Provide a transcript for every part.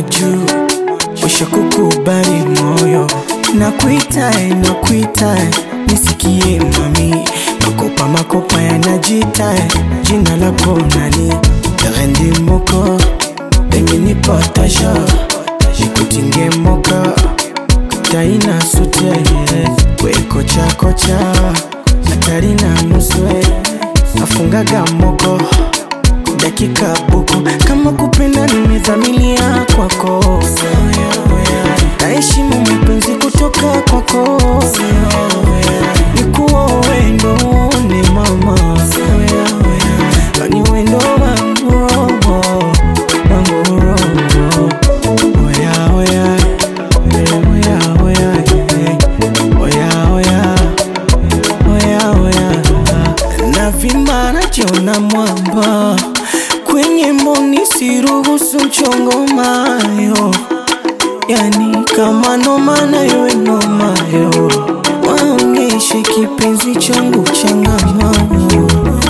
juu, wisha kukubali moyo, nakuitae nakuitae, nisikie mami, makopa makopa yanajitae, jina lako nani? Rendi moko pengine potasha, nikutinge moka taina sute we kocha kocha hatari na nuswe afungaga moko dakika buku kama kupenda nimedhamilia kwako naheshimu mapenzi kutoka kwako nikuwa wendo ni mama kani wendo wangu roho wangu roho oya oya oya oya oya oya oya oya na vimba najiona mwamba kwenye mboni siruhusu mchongo mayo yani kama noma nayo nomayo waonyeshe kipenzi changu changamano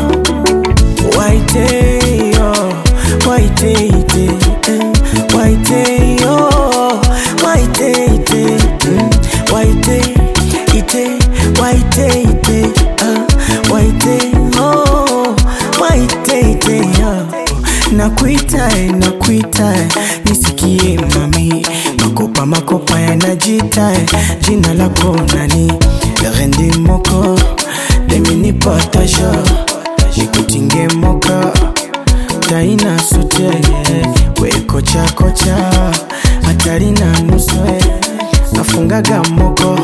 waiteyo waiteite eh, waiteyo waiteite mm, waiteite waiteite ah, waiteyo waiteite ah. nakuitae nakuitae nisikie mami makopa makopa yanajitae jina lako nani rendi moko demini potasha nikutinge moka taina sute we kocha kocha hatari na nuswe afungaga moko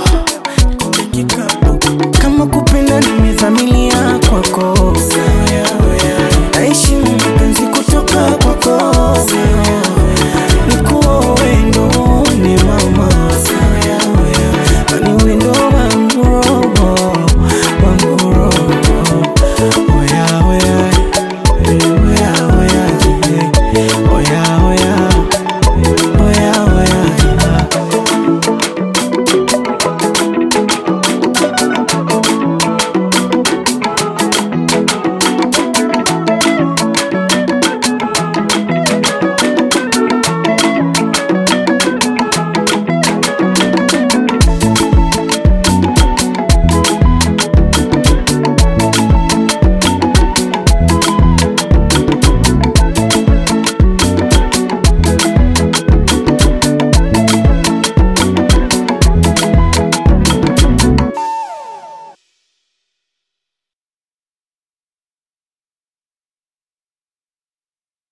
kama kupenda nimedhamilia kwako naheshimu mapenzi kutoka kwako